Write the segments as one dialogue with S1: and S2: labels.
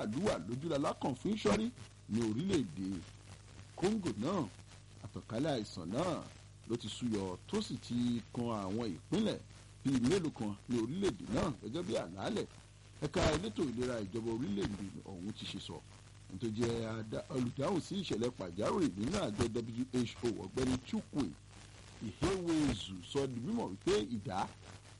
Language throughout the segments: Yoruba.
S1: àdúrà lójúlalá kan fún ìṣọ́rí ní orílẹ̀-èdè Congo náà àtànkálẹ̀ àìsàn náà ló ti súyọ tó sì ti kan àwọn ìpínlẹ̀ bíi mélòó kan ní orílẹ̀-èdè náà gẹ́gẹ́ bí àlàálẹ̀ ẹ̀ka elétò ìlera ìjọba orílẹ̀-èdè ọ̀hún ti ṣe sọ tó jẹ́ olùdáhùn sí ìṣẹ̀lẹ̀ pàjáwìrì nínú àjọ WHO ọ̀gbẹ́ni Chukwu Ihewezu sọ di mímọ̀ wípé ìdá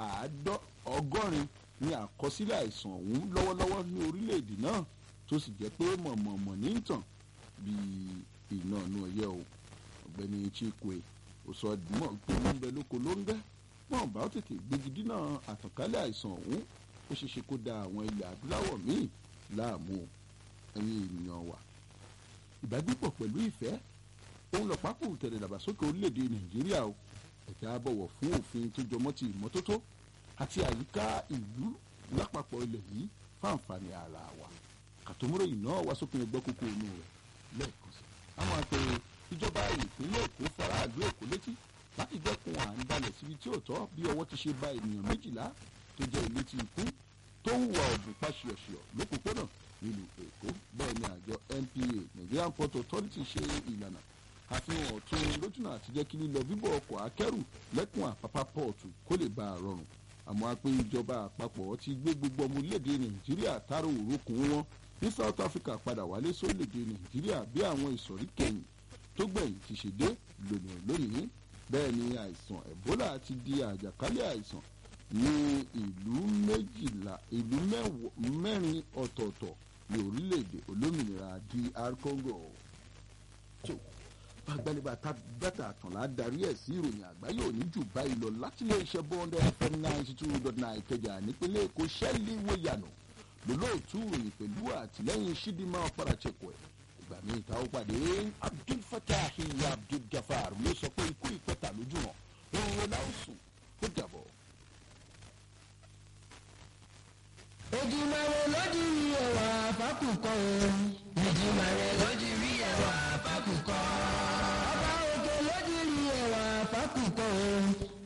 S1: ọgọ́rin ní àkọsílẹ̀ àìsàn ọ̀hún lọ́wọ́lọ́wọ́ ní orílẹ̀-èdè náà tó sì jẹ́ pé mọ̀mọ̀mọ̀ ní tàn bíi iná inú ọyẹ́ o ọ̀gbẹ́ni Chikwe ó sọ di mímọ̀ pé ó ń bẹ lóko ló ń bẹ́ mọ̀ bá ó tètè gbégi dínà àtànkálẹ̀ àìsàn ọ̀hún ó ṣeé ṣe kó da àwọn ilẹ̀ adúláwọ̀ míì láàmú ẹ̀yin ènìyàn wa ìbágbépọ̀ pẹ̀lú ìfẹ́ òun lọ́pàá kò tẹ̀lé dàgbàsókè orílẹ̀-èdè Nàìjíríà o ẹ̀ka bọ̀wọ̀ fún òfin tó jọmọ́ ti ìmọ́tótó àti àyíká ìlú lápapọ̀ ilẹ̀ yìí fáǹfààní ara wa kàtòmúròyìn náà wá sópin ẹgbẹ́ kókó inú rẹ̀ lẹ́ẹ̀kan sí i àwọn àpè ìjọba ìpínlẹ̀ Èkó faraàlú Èkó létí láti dẹ́kun à ń dalẹ̀ síbi tí ò tọ́ bí ọwọ́ ti ṣe ba ènìyàn méjìlá tó jẹ́ ilé tí ikú tó ń wà ọ̀dùn pàṣẹọ̀ṣẹ̀ lópòpónà nílùú Èkó bẹ́ẹ̀ ni àjọ NPA Nigerian Port Authority ṣe ìlànà àfihàn ọ̀tún lójúnà àti jẹ́ kí lílọ bíbọ̀ ọkọ̀ akẹ́rù lẹ́kùn àpápá pọ́ọ̀tù kó lè bá a rọrùn àmọ́ a pé ìjọba àpapọ̀ ti gbé gbogbo ọmọ orílẹ̀-èdè Nàìjíríà tààrà òrókùn wọn ní South Africa padà wálé sórílẹ̀-èdè Nàìjíríà bí àwọn ìsọ̀rí kẹyìn tó gbẹ̀yìn ti ṣe dé lónìí lónìí bẹ́ẹ̀ ni àìsàn Ebola ti di àjàkálẹ̀ àìsàn ní ìlú méjìlá ìlú mẹ́rin ọ̀tọ̀ọ̀tọ̀ ní orílẹ̀-èdè olómìnira DR Congo agbalẹ̀bà bàtà àtànlá darí ẹ̀ sí ìròyìn àgbáyé òní jù báyìí lọ láti ilé iṣẹ́ bọ́ńdẹ́ fm ninety two dot nine kẹjà nípínlẹ̀ èkó ṣẹ́lí wẹ̀yànà lólóòtú ìròyìn pẹ̀lú àtìlẹ́yìn ṣídìmá ọ̀páraṣẹ́kọ̀ ẹ̀ ìgbà míì ta ó pàdé abdul fatah abdul gafar ló sọ pé ikú ìpẹ́ta lójú hàn òun ọ̀làwùsùn ó dàbọ̀.
S2: Èdùmàrè lójú rí ẹwà fákùkọ o. Èdùmàrè lójú rí ẹwà fákùkọ. Ọba òkè lójú rí ẹwà fákùkọ o.